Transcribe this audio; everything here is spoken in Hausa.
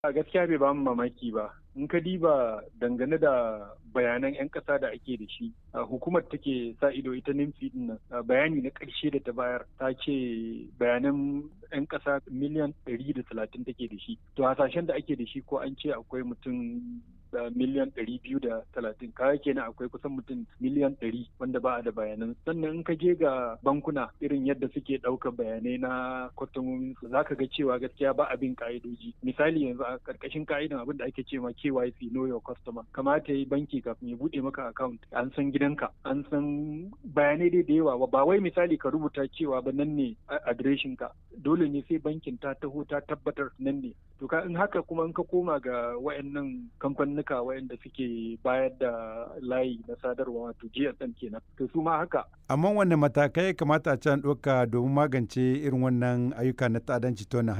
A gaskiya bai bamu mamaki ba. In ka diba dangane da bayanan 'yan ƙasa da ake da shi, hukumar take sa ido ita NIMFI din nan bayani na ƙarshe da ta bayar ta ce bayanan 'yan ƙasa miliyan ɗari da talatin take da shi. To hasashen da ake da shi ko an ce akwai mutum da miliyan ɗari biyu da talatin kaya kenan akwai kusan mutum miliyan ɗari wanda ba a da bayanan sannan in ka je ga bankuna irin yadda suke ɗaukar bayanai na kwastomomin su zaka ga cewa gaskiya ba abin ka'idoji misali yanzu a ƙarƙashin ka'idan abin da ake cewa KYC know your customer kamata yi banki kafin ya buɗe maka account an san gidanka an san bayanai dai da yawa ba wai misali ka rubuta cewa ba nan ne adireshin ka dole ne sai bankin ta taho ta tabbatar nan ne to ka in haka kuma in ka koma ga wayannan kamfanin kamfanuka waɗanda suke bayar da layi na sadarwa wato GSM kenan to su ma haka. Amma wanne matakai kamata a can ɗauka domin magance irin wannan ayyuka na ta'addanci ta wannan